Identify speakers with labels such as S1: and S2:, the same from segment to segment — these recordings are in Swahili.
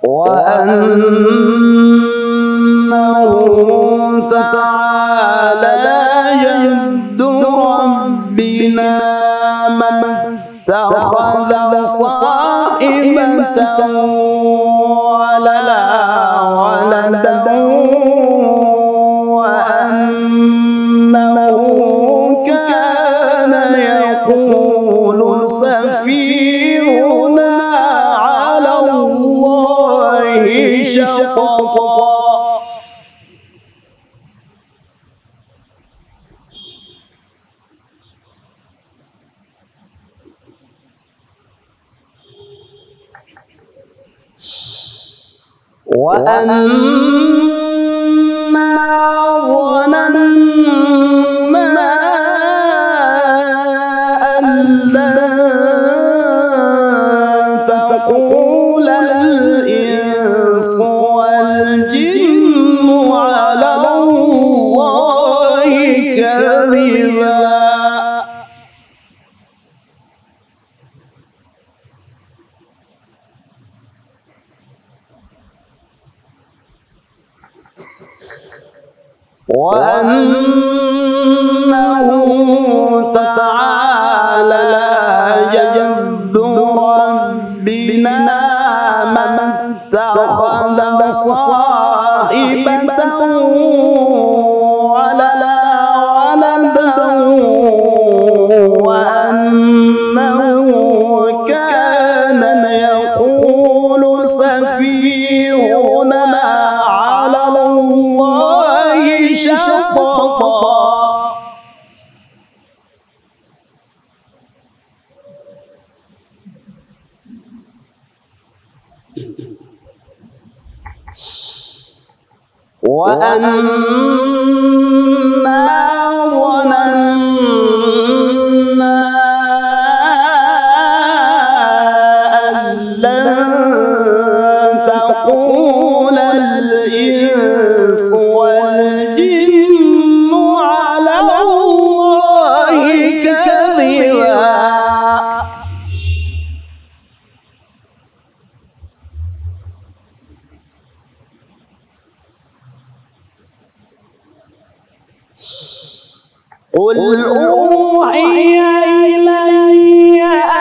S1: وأنه تعالى جد ربنا ما اتخذ صاحبة ولا ولدا وأنه كان يقول سفيهنا على الله شططا وأنا ظننا أن لن تقول الإنس والجن على الله كذبا وأنه تعالى جد ربنا ما اتخذ صاحبة ولا ولدا وأنه كان يقول سفيهنا على الله شططا وأنا ظننا أن لن تقول الإنس والجن على الله كذبا قل أوحي إلي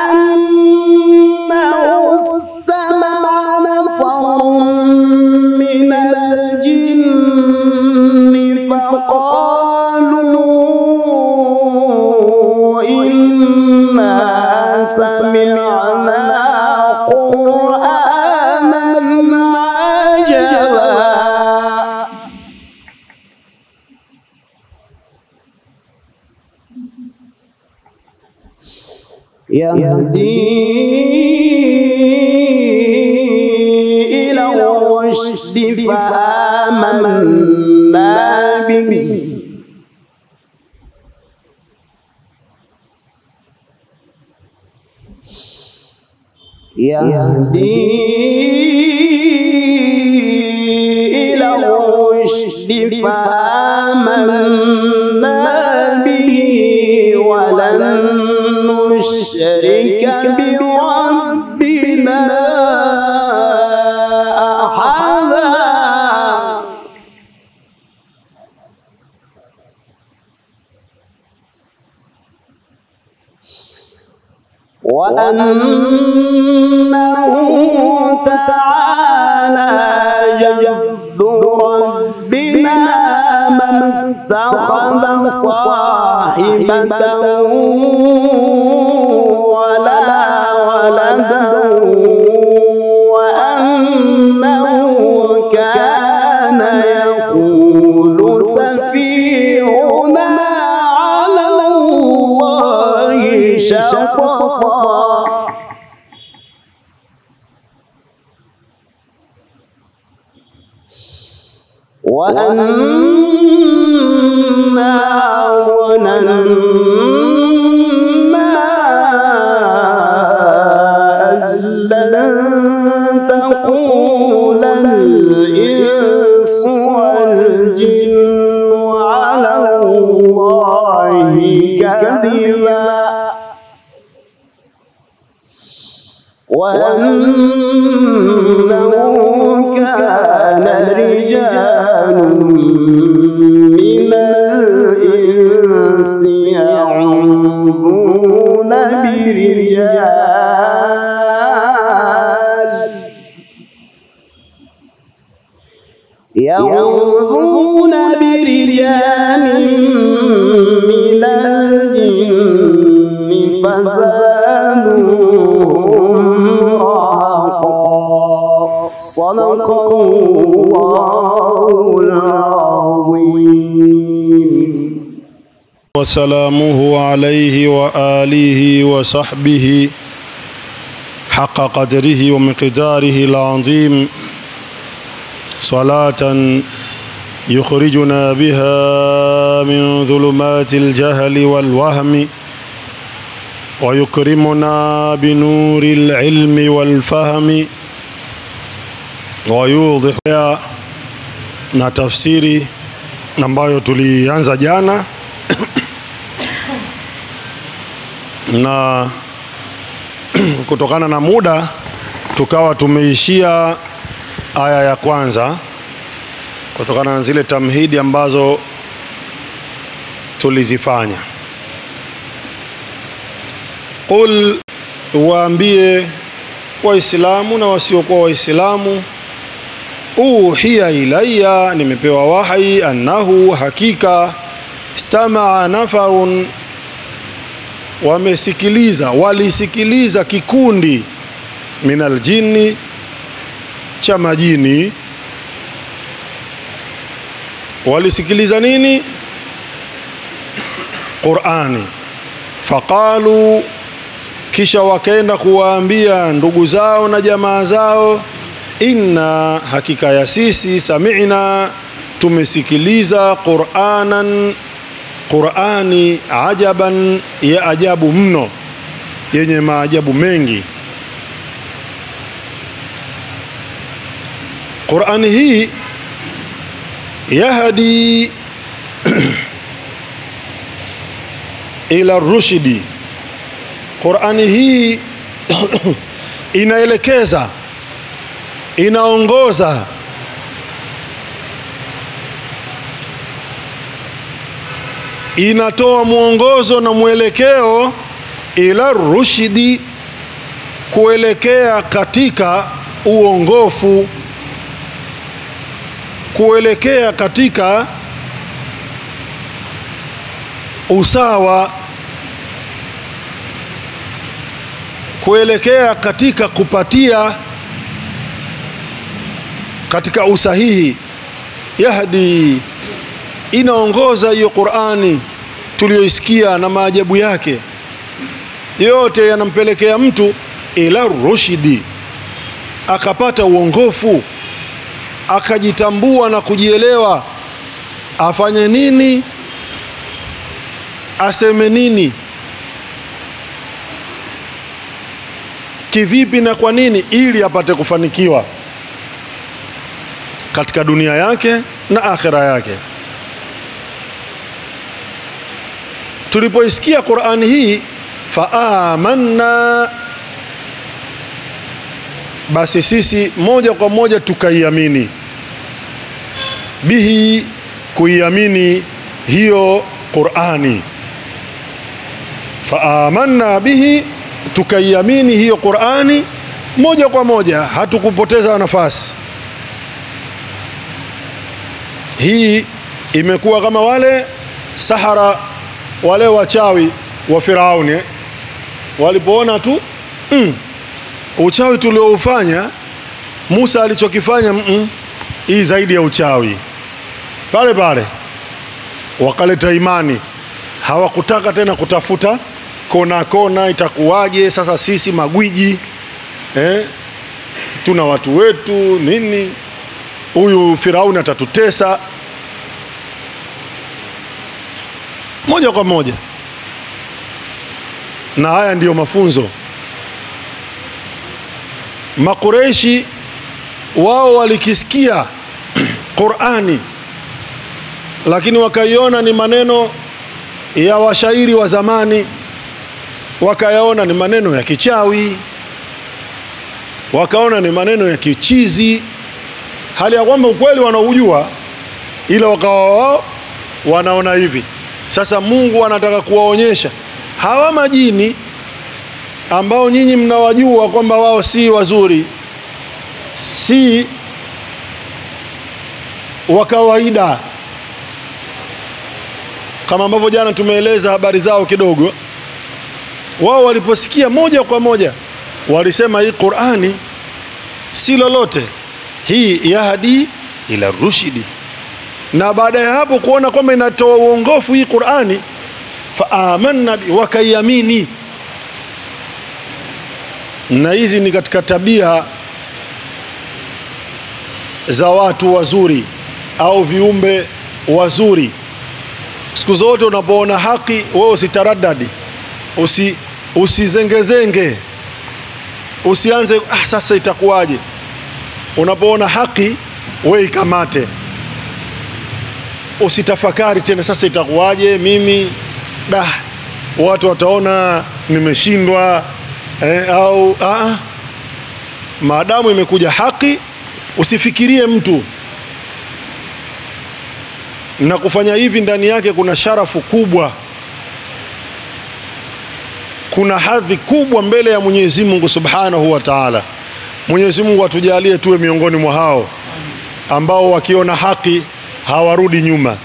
S1: أنه استمع نفر من الجن فقالوا إنا سمعنا قرآنا عجبا يهدي إلى الرشد فآمنا به يهدي إلى الرشد فآمنا به ولن نشرك بربنا أحدا وأنه تعالى جد ربنا ما اتخذ صاحبة ولا ولدا وأنه كان يقول سفيهنا على الله شططا وأنا ظننا أن لن تقول الإنس والجن على الله كذبا وأنه كان رجال من الإنس يعوذون برجال يعوذون برجال من الجن فزادوهم رهقا صدق الله العظيم
S2: وسلامه عليه وآله وصحبه حق قدره ومقداره العظيم صلاة يخرجنا بها من ظلمات الجهل والوهم ويكرمنا بنور العلم والفهم ويوضح na tafsiri ambayo tulianza jana na kutokana na muda tukawa tumeishia aya ya kwanza kutokana na zile tamhidi ambazo tulizifanya. Qul, waambie Waislamu na wasiokuwa Waislamu, uhiya ilaya, nimepewa wahi, annahu, hakika, istamaa nafarun, wamesikiliza, walisikiliza kikundi minal jinni, cha majini walisikiliza nini? Qurani. Faqalu, kisha wakaenda kuwaambia ndugu zao na jamaa zao, inna, hakika ya sisi, sami'na, tumesikiliza Quranan, Qurani, ajaban, ya ajabu mno, yenye maajabu mengi. Qurani hii yahdi ila rushdi, Qurani hii inaelekeza, inaongoza inatoa mwongozo na mwelekeo ila rushdi, kuelekea katika uongofu kuelekea katika usawa, kuelekea katika kupatia katika usahihi. Yahdi, inaongoza hiyo Qur'ani tuliyoisikia na maajabu yake yote yanampelekea mtu ila rushdi, akapata uongofu akajitambua na kujielewa, afanye nini, aseme nini, kivipi na kwa nini, ili apate kufanikiwa katika dunia yake na akhira yake. Tulipoisikia Qur'ani hii, faamanna basi sisi moja kwa moja tukaiamini bihi, kuiamini hiyo Qur'ani. Faamanna bihi, tukaiamini hiyo Qur'ani moja kwa moja, hatukupoteza nafasi. Hii imekuwa kama wale sahara wale wachawi wa Firauni eh, walipoona tu mm, uchawi tulioufanya Musa alichokifanya mm -mm, hii zaidi ya uchawi. Pale pale wakaleta imani, hawakutaka tena kutafuta kona kona, itakuwaje sasa sisi magwiji eh, tuna watu wetu nini, huyu Firauni atatutesa. Moja kwa moja, na haya ndiyo mafunzo Makureishi wao walikisikia Qur'ani, lakini wakaiona ni maneno ya washairi wa zamani, wakayaona ni maneno ya kichawi, wakaona ni maneno ya kichizi, hali ya kwamba ukweli wanaujua, ila wakawa wao wanaona hivi. Sasa Mungu anataka kuwaonyesha hawa majini ambao nyinyi mnawajua kwamba wao si wazuri, si wa kawaida, kama ambavyo jana tumeeleza habari zao kidogo. Wao waliposikia moja kwa moja walisema hii Qur'ani si lolote, hii yahdi ila rushidi. Na baada ya hapo kuona kwamba inatoa uongofu hii Qur'ani, fa amanna bi, wakaiamini. Na hizi ni katika tabia za watu wazuri au viumbe wazuri. Siku zote unapoona haki, wewe usitaradadi, usi usizengezenge, usianze ah, sasa itakuwaje. Unapoona haki, wewe ikamate, usitafakari tena, sasa itakuwaje mimi da, watu wataona nimeshindwa eh, au ah, maadamu imekuja haki, usifikirie mtu na kufanya hivi ndani yake kuna sharafu kubwa, kuna hadhi kubwa mbele ya Mwenyezi Mungu Subhanahu wa Ta'ala. Mwenyezi Mungu atujalie tuwe miongoni mwa hao ambao wakiona haki hawarudi nyuma,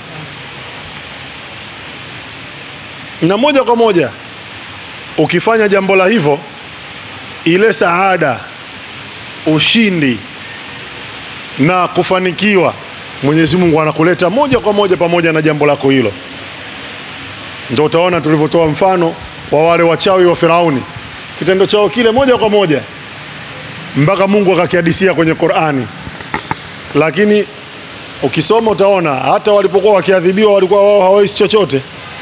S2: na moja kwa moja ukifanya jambo la hivyo, ile saada, ushindi na kufanikiwa Mwenyezi Mungu anakuleta moja kwa moja pamoja na jambo lako hilo. Ndio utaona tulivyotoa mfano wa wale wachawi wa Firauni, kitendo chao kile moja kwa moja mpaka Mungu akakihadisia kwenye Qur'ani. Lakini ukisoma utaona hata walipokuwa wakiadhibiwa walikuwa wao hawawezi chochote,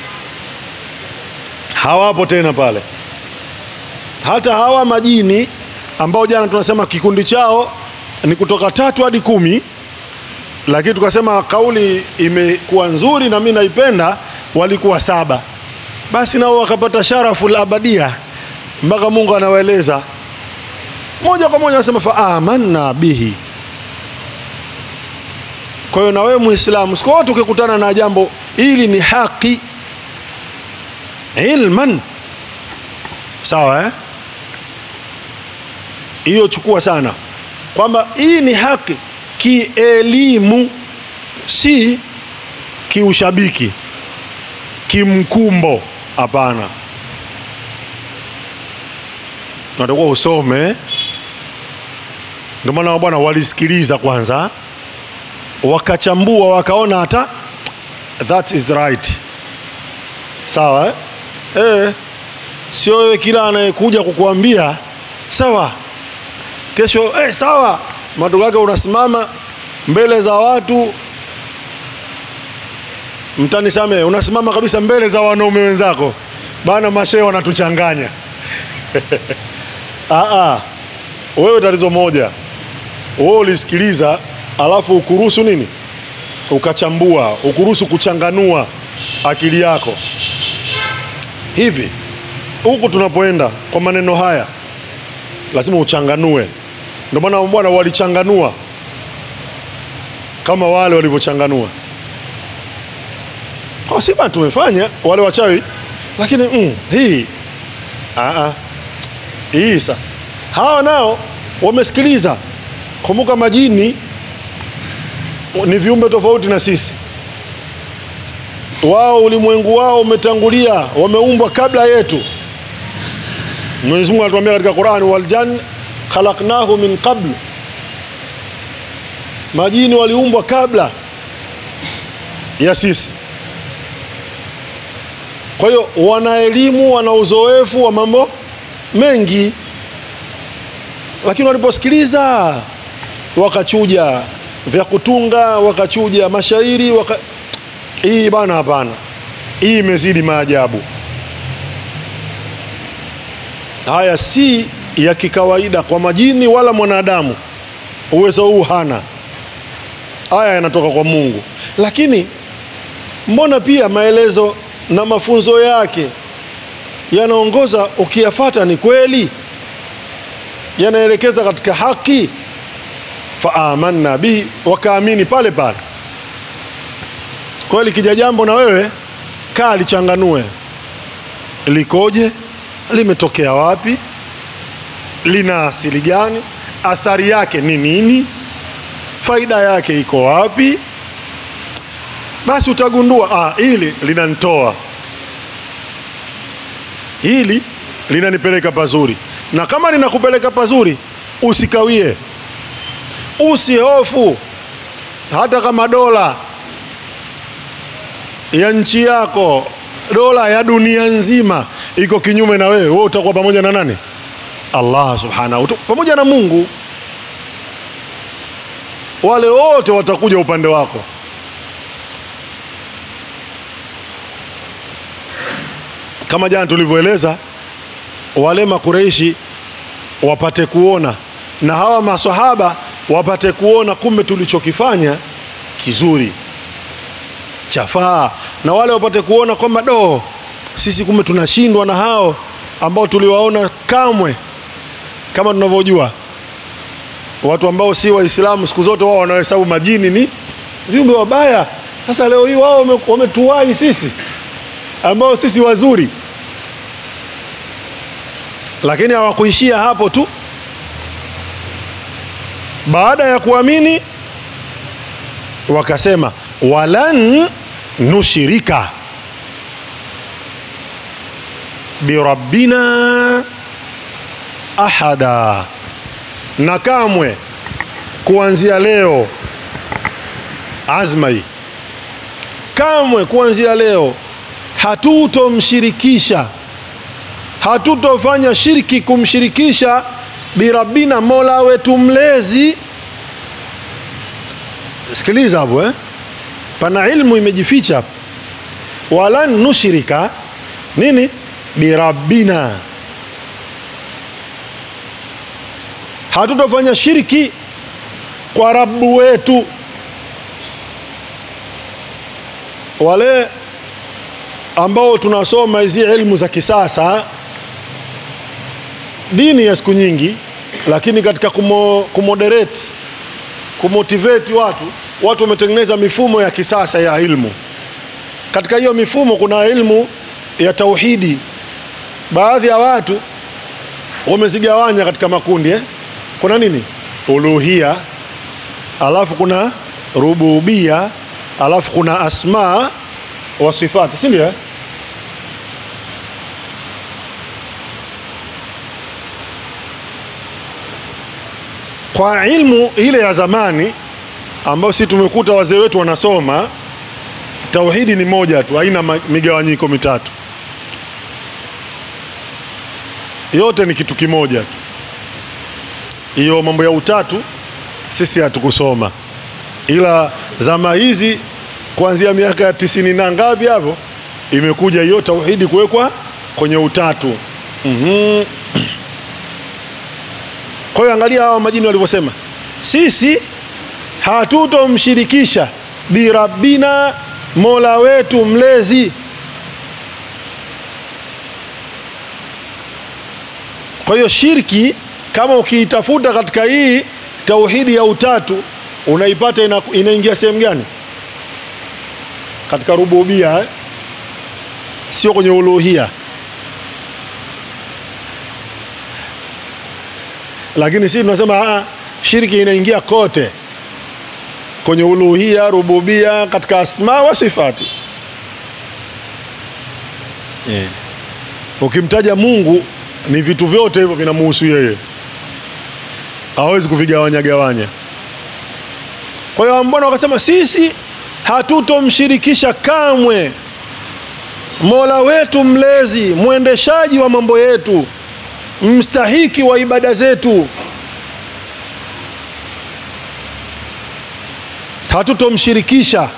S2: hawapo tena pale. Hata hawa majini ambao jana tunasema kikundi chao ni kutoka tatu hadi kumi lakini tukasema kauli imekuwa nzuri na mimi naipenda, walikuwa saba. Basi nao wakapata sharafu la abadia, mpaka Mungu anawaeleza moja kwa moja, anasema fa amanna bihi. Kwa hiyo na wewe Muislamu, siku wote ukikutana na jambo hili ni haki ilman, sawa eh? Hiyo chukua sana kwamba hii ni haki kielimu, si kiushabiki, kimkumbo. Hapana, natakuwa usome. Ndio maana bwana walisikiliza kwanza, wakachambua, wakaona hata that is right, sawa eh? Eh, sio wewe kila anayekuja kukuambia sawa, kesho eh, sawa matokeo yake unasimama mbele za watu, mtanisamehe, unasimama kabisa mbele za wanaume wenzako, bana, mashehe wanatuchanganya. Aa, wewe tatizo moja, wewe ulisikiliza, alafu ukuruhusu nini, ukachambua, ukuruhusu kuchanganua akili yako. Hivi huku tunapoenda kwa maneno haya, lazima uchanganue ndio maana bwana walichanganua kama wale walivyochanganua. Kwa si bwana tumefanya wale wachawi, lakini mm, hii aa, hii sa hawa nao wamesikiliza. Kumbuka majini ni viumbe tofauti na sisi, wao ulimwengu wao umetangulia, wameumbwa kabla yetu. Mwenyezi Mungu anatuambia katika Qur'an, waljan khalaqnahu min qabl, majini waliumbwa kabla ya sisi. Kwa hiyo wana elimu, wana uzoefu wa mambo mengi, lakini waliposikiliza wakachuja vya kutunga, wakachuja mashairi waka... hii bana, hapana, hii imezidi maajabu. Haya si ya kikawaida kwa majini wala mwanadamu, uwezo huu hana. Haya yanatoka kwa Mungu, lakini mbona pia maelezo na mafunzo yake yanaongoza, ukiyafata ni kweli. yanaelekeza katika haki faamanna bihi wakaamini pale pale kwa hiyo likija jambo na wewe kaa lichanganue likoje limetokea wapi lina asili gani athari yake ni nini faida yake iko wapi basi utagundua ah, hili linanitoa hili linanipeleka pazuri na kama linakupeleka pazuri usikawie usihofu hata kama dola ya nchi yako dola ya dunia nzima iko kinyume na wewe wewe utakuwa pamoja na nani allah subhanahu Utu- pamoja na mungu wale wote watakuja upande wako kama jana tulivyoeleza wale makureishi wapate kuona na hawa maswahaba wapate kuona kumbe tulichokifanya kizuri chafaa na wale wapate kuona kwamba do sisi kumbe tunashindwa na hao ambao tuliwaona kamwe kama tunavyojua watu ambao si waislamu siku zote wao wanahesabu majini ni viumbe wabaya sasa leo hii wao wame- wametuwahi sisi ambao sisi wazuri lakini hawakuishia hapo tu baada ya kuamini wakasema walan nushirika birabbina ahada na kamwe kuanzia leo azma hii kamwe kuanzia leo hatutomshirikisha hatutofanya shirki kumshirikisha birabbina mola wetu mlezi sikiliza hapo eh? pana ilmu imejificha hapo walan nushrika nini birabbina hatutofanya shirki kwa rabu wetu wale ambao tunasoma hizi ilmu za kisasa dini ya siku nyingi lakini katika kumo, kumoderate kumotivate watu watu wametengeneza mifumo ya kisasa ya ilmu katika hiyo mifumo kuna ilmu ya tauhidi baadhi ya watu wamezigawanya katika makundi eh? kuna nini uluhia alafu kuna rububia alafu kuna asma wa sifati si ndio eh? kwa ilmu ile ya zamani ambayo si tumekuta wazee wetu wanasoma tauhidi ni moja tu haina ma- migawanyiko mitatu yote ni kitu kimoja tu hiyo mambo ya utatu sisi hatukusoma ila zama hizi kuanzia miaka ya tisini na ngapi hapo imekuja hiyo tauhidi kuwekwa kwenye utatu mm-hmm. kwa hiyo angalia hawa majini walivyosema sisi hatutomshirikisha birabbina mola wetu mlezi kwa hiyo shirki kama ukiitafuta katika hii tauhidi ya utatu unaipata ina, inaingia sehemu gani katika rububia eh? sio kwenye uluhia lakini sisi tunasema "Ah, shirki inaingia kote kwenye uluhia rububia katika asma wa sifati yeah. ukimtaja mungu ni vitu vyote hivyo vinamuhusu yeye hawezi kuvigawanya gawanya kwa hiyo mbona wakasema sisi hatutomshirikisha kamwe mola wetu mlezi mwendeshaji wa mambo yetu mstahiki wa ibada zetu hatutomshirikisha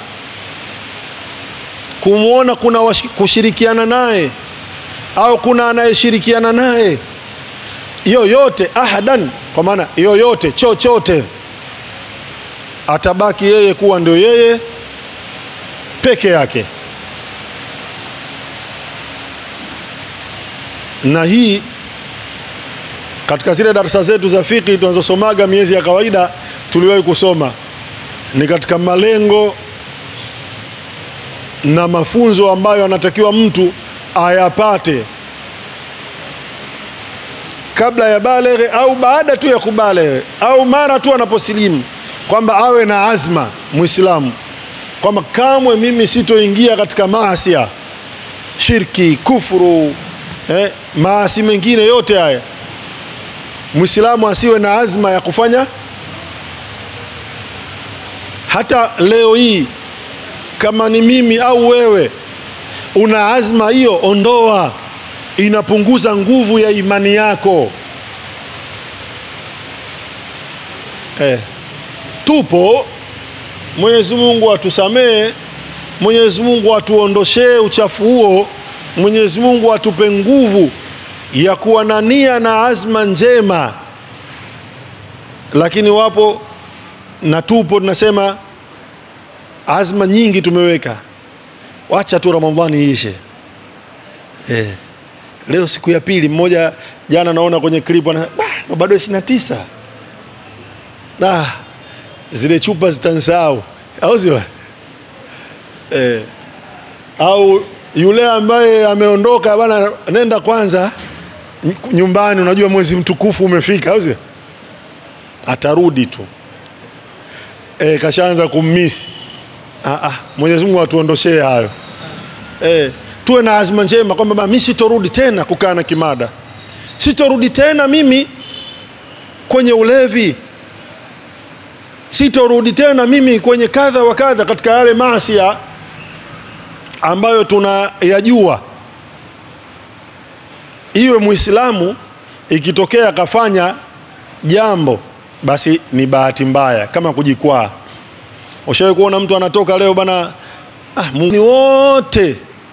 S2: kumwona kuna washi- kushirikiana naye au kuna anayeshirikiana naye yoyote ahadan kwa maana yoyote chochote atabaki yeye kuwa ndio yeye peke yake na hii katika zile darasa zetu za fiqh tunazosomaga miezi ya kawaida tuliwahi kusoma ni katika malengo na mafunzo ambayo anatakiwa mtu ayapate kabla ya baleghe au baada tu ya kubaleghe au mara tu anaposilimu kwamba awe na azma muislamu kwamba kamwe mimi sitoingia katika maasia shirki kufuru eh, maasi mengine yote haya mwislamu asiwe na azma ya kufanya hata leo hii kama ni mimi au wewe una azma hiyo ondoa inapunguza nguvu ya imani yako eh, tupo mwenyezi mungu atusamee mwenyezi mungu atuondoshee uchafu huo mwenyezi mungu atupe nguvu ya kuwa na nia na azma njema lakini wapo na tupo tunasema azma nyingi tumeweka wacha tu ramadhani iishe eh. leo siku ya pili mmoja jana naona kwenye clip ana "Bah, bado ishirini na tisa ah, zile chupa zitansahau au sio eh. au yule ambaye ameondoka bana nenda kwanza nyumbani unajua mwezi mtukufu umefika au sio atarudi tu e, kashaanza kummisi ah, ah, mwenyezi mungu atuondoshee hayo e, tuwe na azma njema kwamba mi sitorudi tena kukaa na kimada sitorudi tena mimi kwenye ulevi sitorudi tena mimi kwenye kadha wa kadha katika yale maasia ambayo tunayajua iwe mwislamu ikitokea akafanya jambo basi ni bahati mbaya kama kujikwaa ushawahi kuona mtu anatoka leo bana ah, ni wote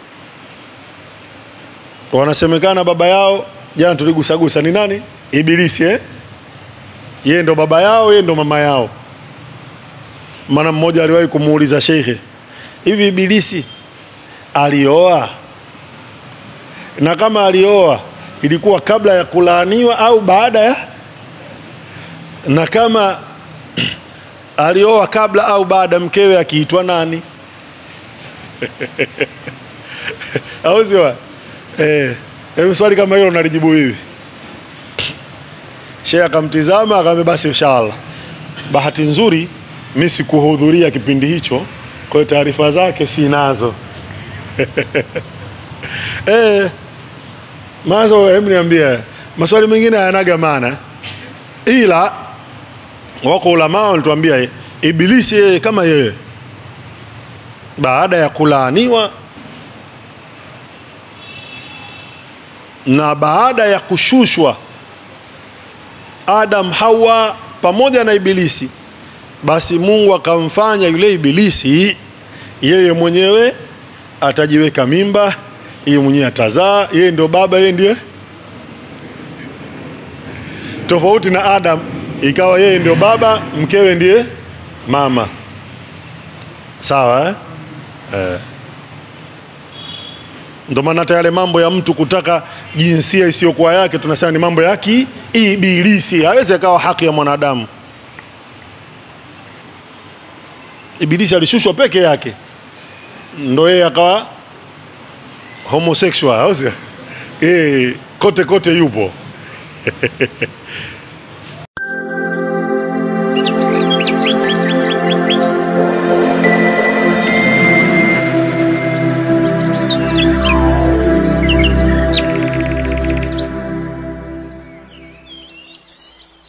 S2: wanasemekana baba yao jana tuligusagusa ni nani ibilisi eh? yeye ndo baba yao yeye ndo mama yao maana mmoja aliwahi kumuuliza shekhe hivi ibilisi alioa na kama alioa ilikuwa kabla ya kulaaniwa au baada ya na kama alioa kabla au baada mkewe akiitwa nani au sio eh, eh, swali kama hilo nalijibu hivi shehe akamtizama akamwambia basi inshallah bahati nzuri mi sikuhudhuria kipindi hicho kwa hiyo taarifa zake sinazo eh, mazo hem niambia maswali mengine hayanaga maana ila wako ulamaa walituambia ibilisi yeye kama yeye baada ya kulaaniwa na baada ya kushushwa adam hawa pamoja na ibilisi basi mungu akamfanya yule ibilisi yeye mwenyewe atajiweka mimba yeye mwenyewe atazaa yeye ndio baba yeye ndiye tofauti na adam ikawa yeye ndio baba mkewe ndiye mama sawa eh? Eh. Ndio maana hata yale mambo ya mtu kutaka jinsia isiyokuwa yake tunasema ni mambo ya kiibilisi, hawezi akawa haki ya mwanadamu. Ibilisi alishushwa peke yake, ndo yeye akawa homosexual, au sio? Eh, kote kote yupo